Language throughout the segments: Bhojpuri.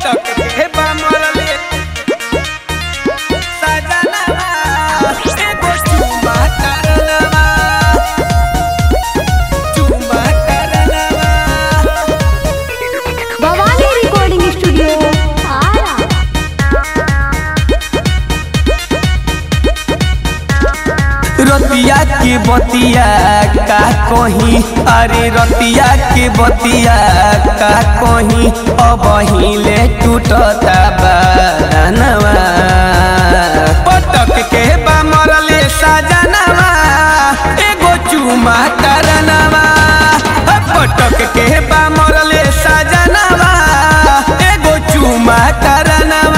पटक के बा मरले सजनवा एगो चुमा करनवा चुमा करनवा भवानी रिकॉर्डिंग स्टूडियो आरा रतिया के बतिया का कहीं अरे रतिया के बतिया का कहीं अब हिले टूटता बानवा पटक के बा मरले सजनवा एगो चुमा करनवा पटक के बा मरले सजनवा एगो चुमा करनवा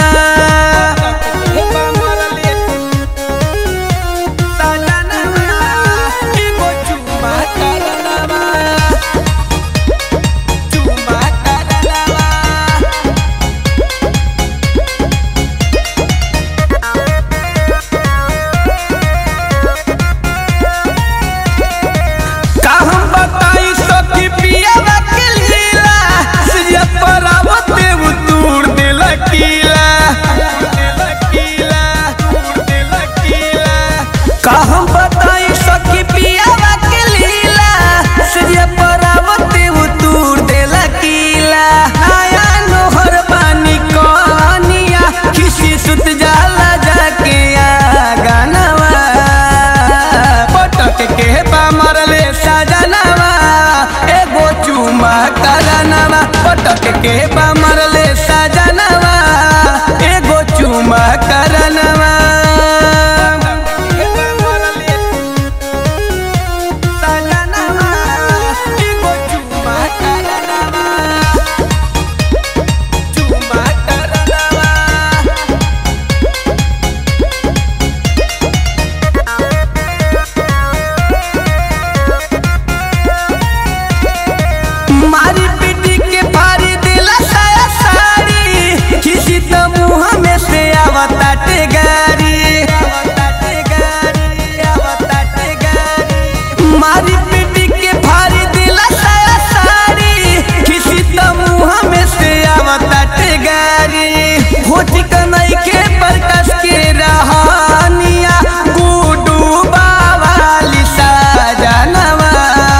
कहम बताई सखी पियावा के लीला सूर्य परावते उतूर देला कीला आया नोहर पानी कनिया खिसी सुत जाला जाके आ गानवा पटक के बा मरले सजनवा एगो चुमा करनवा पटक के बा मरले सजनवा एगो चुमा करनवा मारी पीटी के फाड़ी दिला साया साड़ी किसी तो मुँह में से आवताटे गारी मारी पीटी के फाड़ी दिला साया साड़ी किसी तो मुँह में से आवताटे गारी होठी कनई के प्रकाश के रहानिया गुडू बावाली साजनवा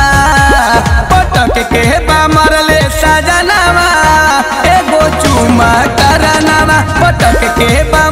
पटक के बा मरले सजनवा एगो चुमा करनवा पटक के बा